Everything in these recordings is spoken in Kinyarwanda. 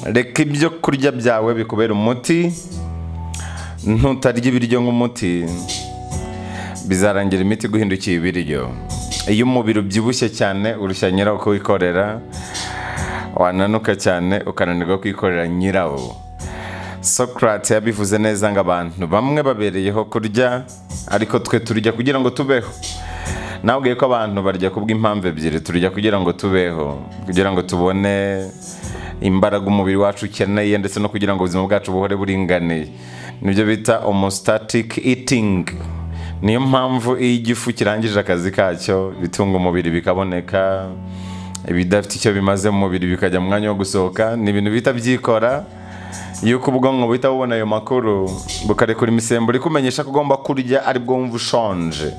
reka ibyo kurya byawe bikubera umuti ntutarya ibiryo nk'umuti bizarangira imiti guhindukiye ibiryo iyo umubiri ubyibushye cyane urushya nyirawo kuwikorera wananuka cyane ukananirwa kwikorera nyirawo Socrates yabivuze neza ngo abantu bamwe babereyeho kurya ariko twe turya kugira ngo tubeho nabwiye ko abantu barya kubw'impamvu ebyiri turya kugira ngo tubeho kugira ngo tubone imbaraga umubiri wacu ukeneye ndetse no kugira ngo ubuzima bwacu buhore buringaniye nibyo bita homostatic eating niyo mpamvu iyo igifu kirangije akazi kacyo ibitunga umubiri bikaboneka ibidafite icyo bimaze mu mubiri bikajya mu mwanya wo gusohoka ni ibintu bihita byikora yuko ubwonko buhita bubona ayo makuru bukarekura imisemburo ikumenyesha ko ugomba kurya ari bwo wumva ushonje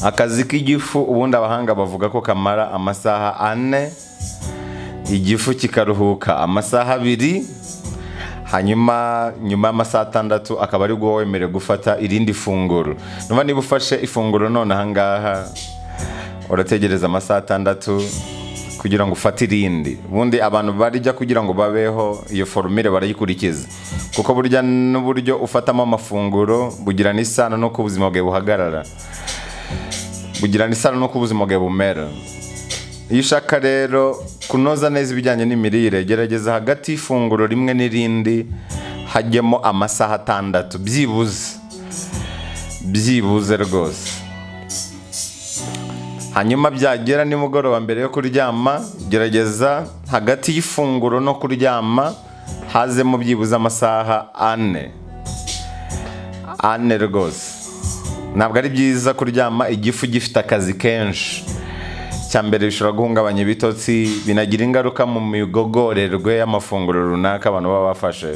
akazi k'igifu ubundi abahanga bavuga ko kamara amasaha ane igifu kikaruhuka amasaha abiri hanyuma nyuma y'amasaha atandatu akaba ari bwo wemerewe gufata irindi funguro niba niba ufashe ifunguro none ahangaha urategereza amasaha atandatu kugira ngo ufate irindi ubundi abantu barya kugira ngo babeho iyo forumire barayikurikiza kuko burya n'uburyo ufatamo amafunguro bugirana isano n'uko ubuzima bwawe buhagarara bugirana isano n'uko ubuzima bwawe bumera iyo ushaka rero kunoza neza ibijyanye n'imirire gerageza hagati y'ifunguro rimwe n'irindi hajyemo amasaha atandatu byibuze byibuze rwose hanyuma byagera nimugoroba mbere yo kuryama gerageza hagati y'ifunguro no kuryama hazemo byibuze amasaha ane ane rwose ntabwo ari byiza kuryama igifu gifite akazi kenshi cya mbere bishobora guhungabanya ibitotsi binagira ingaruka mu migogorerwe y'amafunguro runaka abantu baba bafashe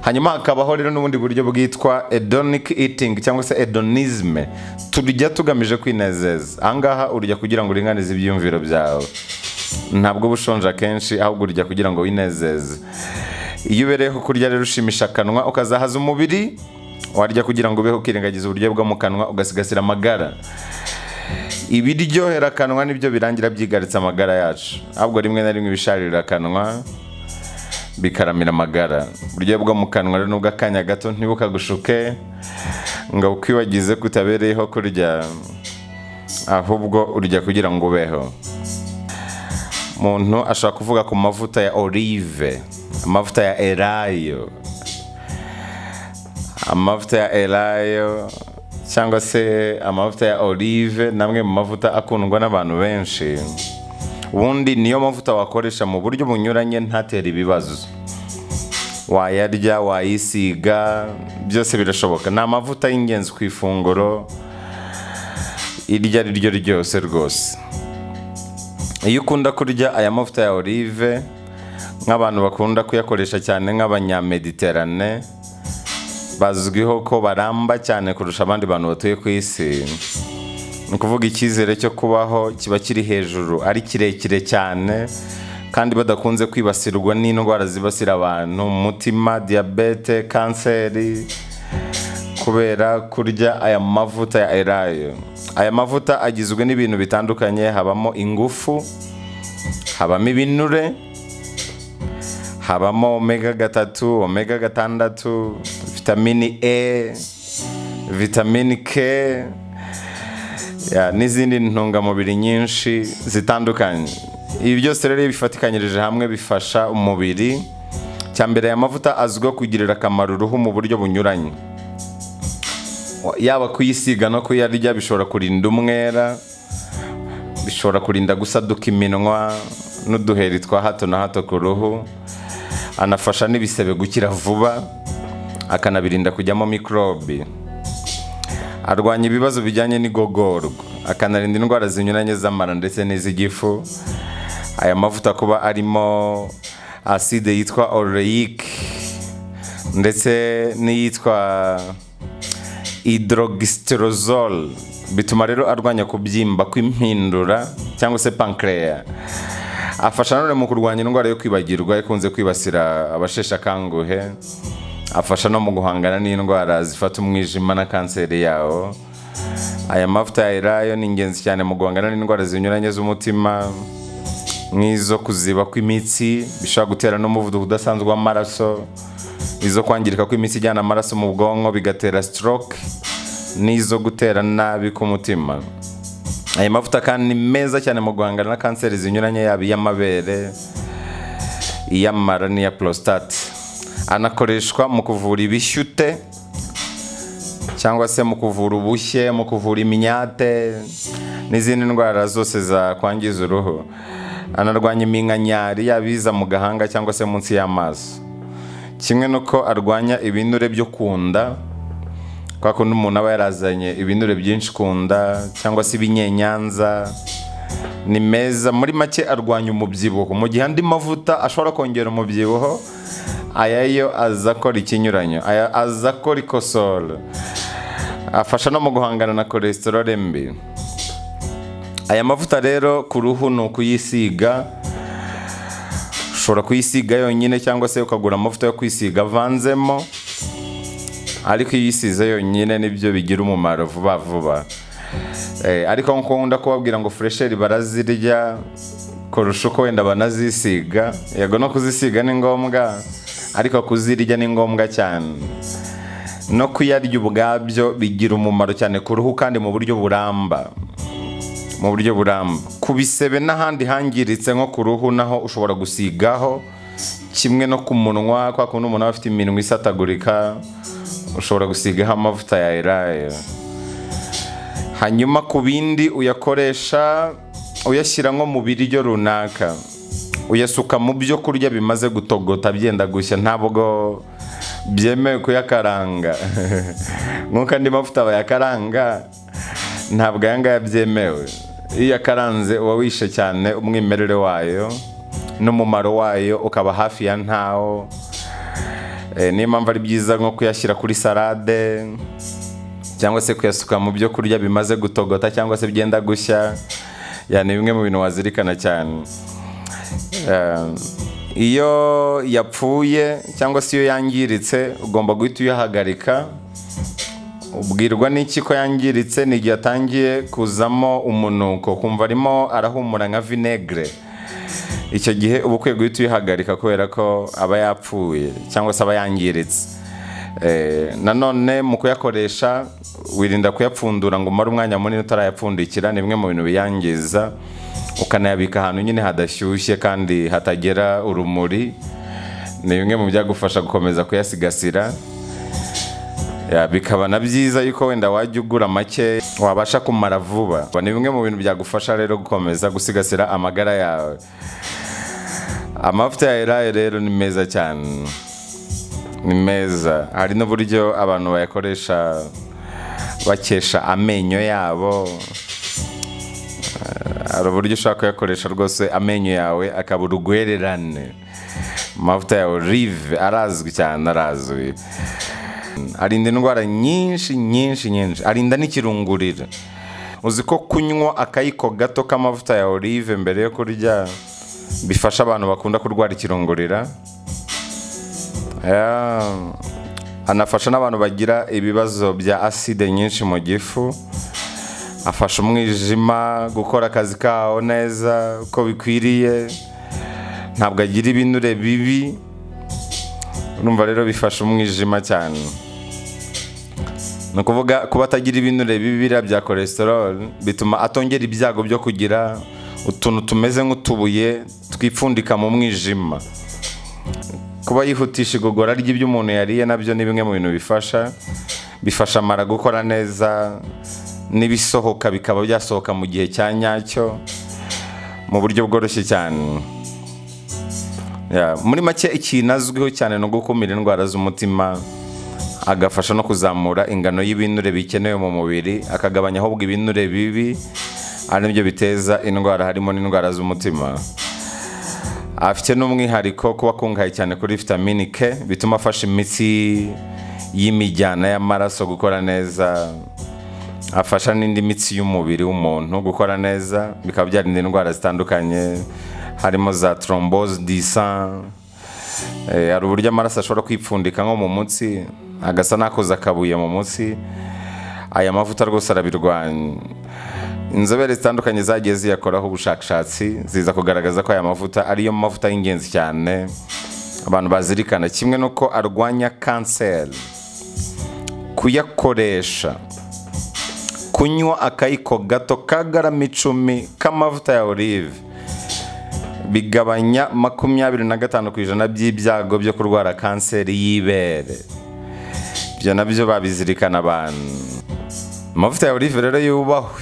hanyuma hakabaho rero n'ubundi buryo bwitwa edonic eating cyangwa se edonisme turya tugamije kwinezeza ahangaha urya kugira ngo uringanize ibyiyumviro byawe ntabwo uba ushonje akenshi ahubwo urya kugira ngo winezeze iyo ubereyeho kurya rero ushimisha akanwa ukazahaza umubiri warya kugira ngo ubeho ukirengagiza uburyo bwo mu kanwa ugasigasira amagara ibiryohera akanwa nibyo birangira byigaritse amagara yacu ahubwo rimwe na rimwe ibisharira akanwa bikaramira amagara uburyo bwo mu kanwa rero nubwo akanya gato ntibukagushuke ngo ukwibagize kutabereyeho kurya ahubwo urya kugira ngo ubeho umuntu ashobora kuvuga ku mavuta ya olive amavuta ya erayo amavuta ya erayo cyangwa se amavuta ya olive namwe mu mavuta akundwa n'abantu benshi ubundi niyo mavuta wakoresha mu buryo bunyuranye ntatere ibibazo wayarya wayisiga byose birashoboka ni amavuta y'ingenzi ku ifunguro iryo ari ryo ryose rwose iyo ukunda kurya aya mavuta ya olive nk'abantu bakunda kuyakoresha cyane nk'abanyamediterane bazwiho ko baramba cyane kurusha abandi bantu batuye ku isi ni ukuvuga icyizere cyo kubaho kiba kiri hejuru ari kirekire cyane kandi badakunze kwibasirwa n'indwara zibasira abantu umutima diyabete kanseri kubera kurya aya mavuta ya erayo aya mavuta agizwe n'ibintu bitandukanye habamo ingufu habamo ibinure habamo omega gatatu omega gatandatu vitamini e vitamini k n'izindi ntungamubiri nyinshi zitandukanye ibi byose rero iyo bifatikanyirije hamwe bifasha umubiri cya mbere aya mavuta azwiho kugirira akamaro uruhu mu buryo bunyuranye yaba kuyisiga no kuyarya bishobora kurinda umwera bishobora kurinda gusaduka iminwa n'uduheri twa hato na hato ku ruhu anafasha n'ibisebe gukira vuba akanabirinda kujyamo mikorobe arwanya ibibazo bijyanye n'igogorwa akanarinda indwara zinyuranye z'amara ndetse n'iz'igifu aya mavuta kuba arimo aside yitwa oreyike ndetse n'iyitwa hydrogisterozole bituma rero arwanya kubyimba kw'impindura cyangwa se pankereya afasha none mu kurwanya indwara yo kwibagirwa ikunze kwibasira abasheshe akanguhe afasha no mu guhangana n'indwara zifata umwijima na kanseri yawo aya mavuta ya erayo ni ingenzi cyane mu guhangana n'indwara zinyuranye z'umutima nk'izo kuziba kw'imitsi bishobora gutera n'umuvuduko udasanzwe w'amaraso izo kwangirika kw'imitsi ijyana amaraso mu bwonko bigatera stroke n'izo gutera nabi k'umutima aya mavuta kandi ni meza cyane mu guhangana na kanseri zinyuranye yaba iy'amabere iy'amara n'iya prostate anakoreshwa mu kuvura ibishyute cyangwa se mu kuvura ubushye mu kuvura imyate n'izindi ndwara zose zakwangiza uruhu anarwanya iminkanyari yaba iza mu gahanga cyangwa se munsi y'amaso kimwe n'uko arwanya ibinure byo ku nda kwa kundi umuntu aba yarazanye ibinure byinshi ku nda cyangwa se ibinyenyanza ni meza muri make arwanya umubyibuho mu gihe andi mavuta ashobora kongera umubyibuho aya yo aza akora ikinyuranyo aya aza akora ikosoro afasha no mu guhangana na cholesterol mbi aya mavuta rero ku ruhu ni ukuyisiga ushobora kuyisiga yonyine cyangwa se ukagura amavuta yo kwisiga avanzemo ariko iyo uyisize yonyine nibyo bigira umumaro vuba vuba Eh, ariko nkuko nkunda kubabwira ngo furesheri barazirya kurusha uko wenda banazisiga yego no kuzisiga ni ngombwa ariko kuzirya ni ngombwa cyane no kuyarya ubwabyo bigira umumaro cyane ku ruhu kandi mu buryo buramba mu buryo buramba ku bisebe n'ahandi hangiritse nko ku ruhu naho ushobora gusigaho kimwe no ku munwa kwa kundi umuntu aba afite iminwa isatagurika ushobora gusigaho amavuta ya eraye hanyuma ku bindi uyakoresha uyashyira nko mu biryo runaka uyasuka mu byo kurya bimaze gutogota byenda gushya ntabwo byemewe kuyakaranga nk'uko andi mavuta bayakaranga ntabwo aya ngaya byemewe iyo uyakaranze uba wishe cyane umwimerere wayo n'umumaro wayo ukaba hafi ya ntawo Eh, niyo mpamvu ari byiza nko kuyashyira kuri salade cyangwa se kuyasuka mu byo kurya bimaze gutogota cyangwa se byenda gushya ya ni bimwe mu bintu wazirikana cyane Eh, iyo yapfuye cyangwa se iyo yangiritse ugomba guhita uyahagarika ubwirwa n'iki ko yangiritse ni igihe atangiye kuzamo umunuko kumva arimo arahumura nka vinegere icyo gihe uba ukwiye guhita uyihagarika kubera ko aba yapfuye cyangwa se aba yangiritse Eh, nanone mu kuyakoresha wirinda kuyapfundura ngo umare umwanya munini utarayapfundikira ni bimwe mu bintu biyangiza ukanayabika ahantu nyine hadashyushye kandi hatagera urumuri ni bimwe mu byagufasha gukomeza kuyasigasira Ya, bikaba na byiza yuko wenda wajya ugura make wabasha kumara vuba ni bimwe mu bintu byagufasha rero gukomeza gusigasira amagara yawe amavuta ya eraye rero ni meza cyane ni meza hari n'uburyo abantu bayakoresha bakesha amenyo yabo Eh, hari uburyo ushobora kuyakoresha rwose amenyo yawe akaba urugwererane amavuta ya olive arazwi cyane arazwi arinda indwara nyinshi nyinshi nyinshi arinda n'ikirungurira uzi ko kunywa akayiko gato k'amavuta ya olive mbere yo kurya bifasha abantu bakunda kurwara ikirungurira Ya, anafasha n'abantu bagira ibibazo bya aside nyinshi mu gifu afasha umwijima gukora akazi kawo neza uko bikwiriye ntabwo agira ibinure bibi urumva rero bifasha umwijima cyane ni ukuvuga kuba atagira ibinure bibi biriya bya cholesterol bituma atongera ibyago byo kugira utuntu tumeze nk'utubuye twipfundika mu mwijima kuba yihutisha igogora ry'ibyo umuntu yariye nabyo ni bimwe mu bintu bifasha bifasha amara gukora neza n'ibisohoka bikaba byasohoka mu gihe cya nyacyo mu buryo bworoshye cyane Ya, muri make ikintu azwiho cyane ni ugukumira indwara z'umutima agafasha no kuzamura ingano y'ibinure bikenewe mu mubiri akagabanya ahubwo ibinure bibi ari nibyo biteza indwara harimo n'indwara z'umutima afite n'umwihariko kuba akungahaye cyane kuri vitamini K bituma afasha imitsi y'imijyana y'amaraso gukora neza afasha n'indi mitsi y'umubiri w'umuntu gukora neza bikaba byarinda indwara zitandukanye harimo za trombose disan hari uburyo amaraso ashobora kwipfundika nko mu mutsi agasa n'akoze akabuye mu mutsi aya mavuta rwose arabirwanya inzobere zitandukanye zagiye ziyakoraho ubushakashatsi ziza kugaragaza ko aya mavuta ariyo mavuta y'ingenzi cyane abantu bazirikana kimwe n'uko arwanya kanseri kuyakoresha kunywa akayiko gato ka garama icumi k'amavuta ya olive bigabanya makumyabiri na gatanu ku ijana by'ibyago byo kurwara kanseri y'ibere ibyo nabyo babizirikana abantu amavuta ya olive rero yubahwe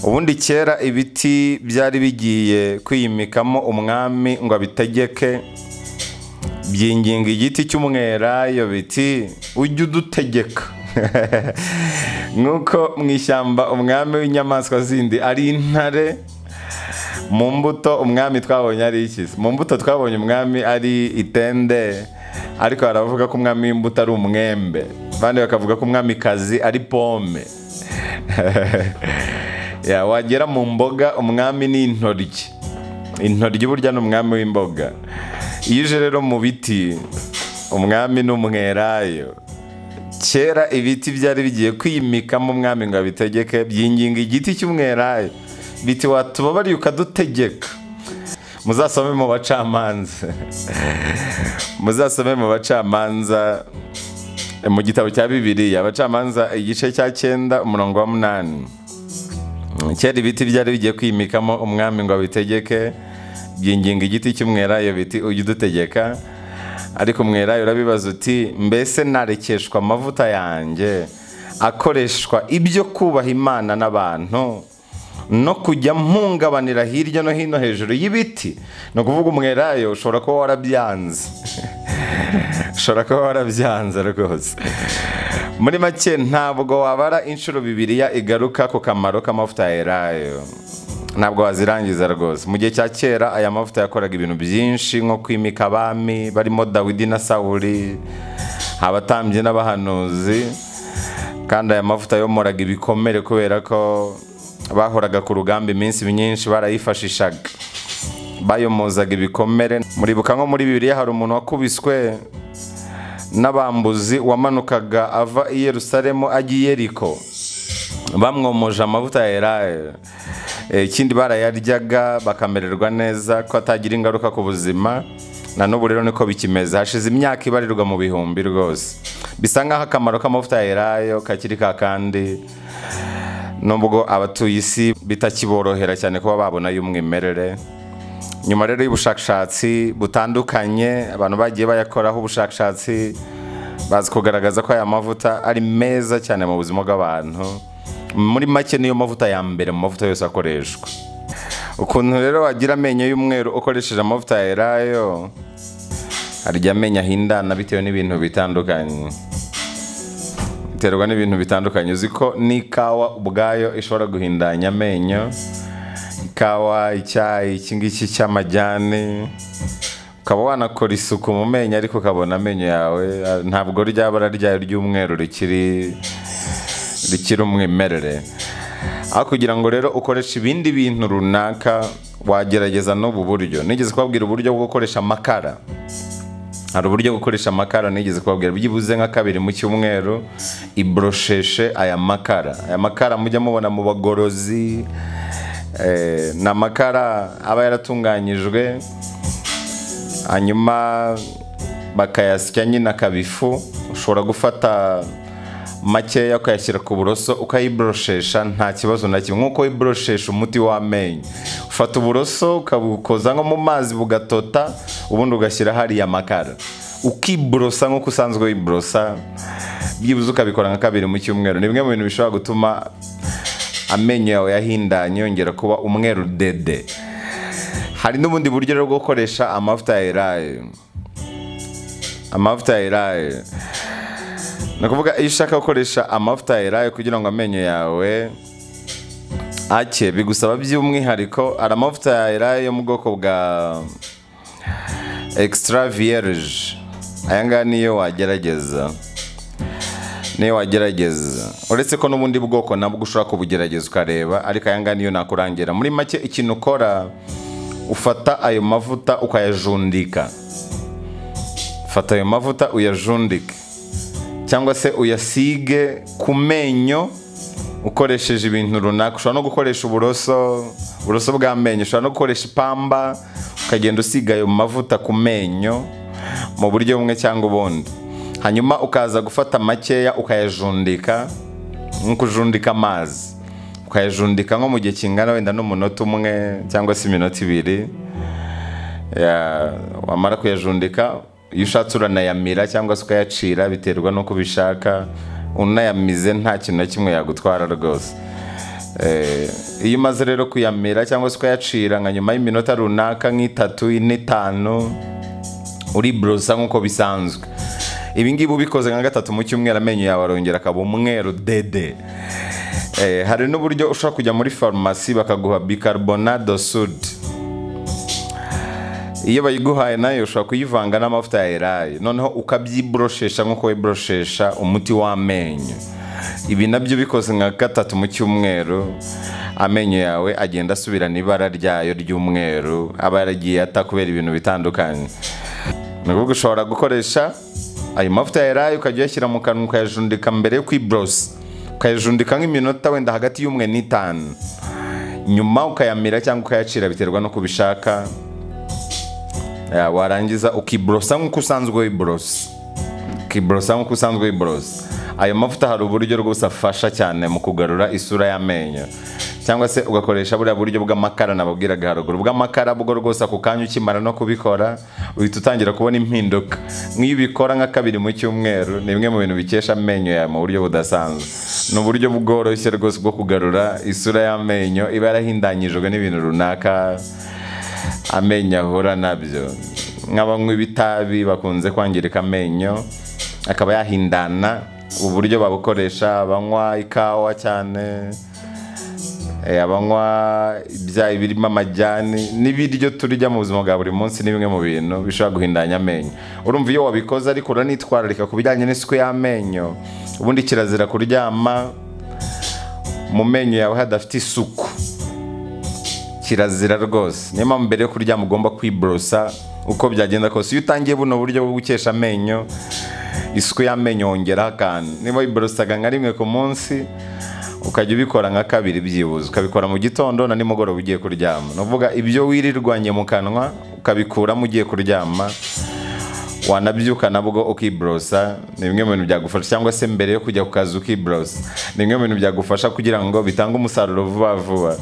ubundi kera ibiti byari bigiye kwiyimikamo umwami ngo abitegeke byinginga igiti cy'umwelayo biti ujye udutegeka nk'uko mu ishyamba umwami w'inyamaswa zindi ari intare mu mbuto umwami twabonye ari iki mu mbuto twabonye umwami ari itende ariko baravuga ko umwami w'imbuto ari umwembe abandi bakavuga ko umwamikazi ari pome Ya, wagera mu mboga umwami ni intoryi intoryi burya ni umwami w'imboga iyo uje rero mu biti umwami ni umwelayo kera ibiti byari bigiye kwimikamo umwami ngo abitegeke byinginga igiti cy'umwelayo biti watubabariye ukadutegeka muzasome mu bacamanza muzasome mu bacamanza mu gitabo cya bibiliya abacamanza igice cya cyenda umurongo wa munani kera ibiti byari bigiye kwimikamo umwami ngo abitegeke byinginga igiti cy'umwelayo biti ujye udutegeka ariko umwelayo urabibaza uti mbese narekeshwa amavuta yanjye akoreshwa ibyo kubaha imana n'abantu no kujya mpungabanira hirya no hino hejuru y'ibiti ni ukuvuga umwelayo ushobora kuba warabyanze ushobora kuba warabyanze rwose muri make ntabwo wabara inshuro bibiriya igaruka ku kamaro k'amavuta ya elayo ntabwo wazirangiza rwose mu gihe cya kera aya mavuta yakoraga ibintu byinshi nko kwimika abami barimo dawidi na sawuri abatambyi n'abahanuzi kandi aya mavuta yomoraga ibikomere kubera ko bahoraga ku rugamba iminsi myinshi barayifashishaga bayomozaga ibikomere muribuka nko muri bibiliya hari umuntu wakubiswe n'abambuzi wamanukaga ava i yerusalemu ajya i yeriko bamwomoje amavuta ya elayo ikindi barayaryaga bakamererwa neza ko atagira ingaruka ku buzima na n'ubu rero niko bikimeze hashize imyaka ibarirwa mu bihumbi rwose bisa nk'aho akamaro k'amavuta ya elayo kakiri ka kandi nubwo abatuye isi bitakiborohera cyane kuba babona y'umwimerere nyuma rero y'ubushakashatsi butandukanye abantu bagiye bayakoraho ubushakashatsi bazi kugaragaza ko aya mavuta ari meza cyane mu buzima bw'abantu muri make niyo mavuta ya mbere mu mavuta yose akoreshwa ukuntu rero wagira amenyo y'umweru ukoresheje amavuta ya elayo hari igihe amenyo ahindana bitewe n'ibintu bitandukanye biterwa n'ibintu bitandukanye uzi ko n'ikawa ubwayo ishobora guhindanya amenyo ikawa icyayi iki ngiki cy'amajyane ukaba wanakora isuku mu menyo ariko ukabona amenyo yawe ntabwo ryabara ryayo ry'umweru rikiri rikiri umwimerere aho kugira ngo rero ukoreshe ibindi bintu runaka wagerageza n'ubu buryo nigeze kubabwira uburyo bwo gukoresha amakara hari uburyo gukoresha amakara nigeze kubabwira byibuze nka kabiri mu cyumweru iborosheshe aya makara aya makara mujya mubona mu bagorozi ni amakara aba yaratunganyijwe hanyuma bakayasya nyine akabifu ushobora gufata makeya ukayashyira ku buroso ukayiboroshesha nta kibazo na kimwe nk'uko wiboroshesha umuti w'amenyo ufata uburoso ukabukoza nko mu mazi bugatota ubundi ugashyira hariya amakara ukiborosa nk'uko usanzwe wiborosa byibuze ukabikora nka kabiri mu cyumweru ni bimwe mu bintu bishobora gutuma amenyo yawe yahindanye yongera kuba umweru dede hari n'ubundi buryo rero bwo gukoresha amavuta ya elayo amavuta ya elayo ni ukuvuga iyo ushaka gukoresha amavuta ya elayo kugira ngo amenyo yawe ake bigusaba by'umwihariko hari amavuta ya elayo yo mu bwoko bwa extra vierge aya ngaya niyo wagerageza niyo wagerageza uretse ko n'ubundi bwoko nabwo ushobora kubugerageza ukareba ariko aya ngaya niyo nakurangira muri make ikintu ukora ufata ayo mavuta ukayajundika fata ayo mavuta uyajundike cyangwa se uyasige ku menyo ukoresheje ibintu runaka ushobora no gukoresha uburoso uburoso bw'amenyo ushobora no gukoresha ipamba ukagenda usiga ayo mavuta ku menyo mu buryo bumwe cyangwa ubundi hanyuma ukaza gufata makeya ukayajundika nk'uko ujundika amazi ukayajundika nko mu gihe kingana wenda n'umunota umwe cyangwa se iminota ibiri Ya, wamara kuyajundika iyo ushatse uranayamira cyangwa se ukayacira biterwa n'uko ubishaka unayamize nta kintu na kimwe yagutwara rwose Eh, iyo umaze rero kuyamira cyangwa se ukayacira nka nyuma y'iminota runaka nk'itatu ine itanu uriborosa nk'uko bisanzwe ibi ngibi ubikoze nka gatatu mu cyumweru amenyo yawe arongera akaba umweru dede Eh, hari n'uburyo ushobora kujya muri farumasi bakaguha bicarbonate sudi iyo bayiguhaye nayo ushobora kuyivanga n'amavuta ya elayo noneho ukabyiboroshesha nk'uko wiboroshesha umuti w'amenyo ibi nabyo bikoze nka gatatu mu cyumweru amenyo yawe agenda asubirana ibara ryayo ry'umweru aba yaragiye ata kubera ibintu bitandukanye ni ukuvuga ushobora gukoresha ayo mavuta ya elayo ukajya uyashyira mu kanwa ukayajundika mbere yo kwiborosa ukayajundika nk'iminota wenda hagati y'umwe n'itanu nyuma ukayamira cyangwa ukayacira biterwa n'uko ubishaka Ya, warangiza ukiborosa nk'uko usanzwe wiborosa ukiborosa nk'uko usanzwe wiborosa ayo mavuta hari uburyo rwose afasha cyane mu kugarura isura y'amenyo cyangwa se ugakoresha buriya buryo bw'amakara nababwiraga haruguru bw'amakara bwo rwose ako kanya ukimara no kubikora uhita utangira kubona impinduka nk'iyo ubikora nka kabiri mu cyumweru ni bimwe mu bintu bikesha amenyo yawe mu buryo budasanzwe ni uburyo bworoshye rwose bwo kugarura isura y'amenyo iba yarahindanyijwe n'ibintu runaka amenyo ahura nabyo nk'abanywi b'itabi bakunze kwangirika amenyo akaba yahindana uburyo babukoresha abanywa ikawa cyane eh, abanywa ibyayi birimo amajyani n'ibiryo turya mu buzima bwa buri munsi ni bimwe mu bintu bishobora guhindanya amenyo urumva iyo wabikoze ariko uranitwararika ku bijyanye n'isuku y'amenyo ubundi kirazira kuryama mu menyo yawe hadafite isuku kirazira rwose niyo mpamvu mbere yo kuryama ugomba kwiborosa uko byagenda kose iyo utangiye buno buryo bwo gukesha amenyo isuku y'amenyo wongeraho akantu niba wiborosaga nka rimwe ku munsi ukajya ubikora nka kabiri byibuze ukabikora mu gitondo na nimugoroba ugiye kuryama ni ukuvuga ibyo wirirwanye mu kanwa ukabikuramo ugiye kuryama wanabyuka nabwo ukiborosa ni bimwe mu bintu byagufasha cyangwa se mbere yo kujya ku kazi ukiborosa ni bimwe mu bintu byagufasha kugira ngo bitange umusaruro vuba vuba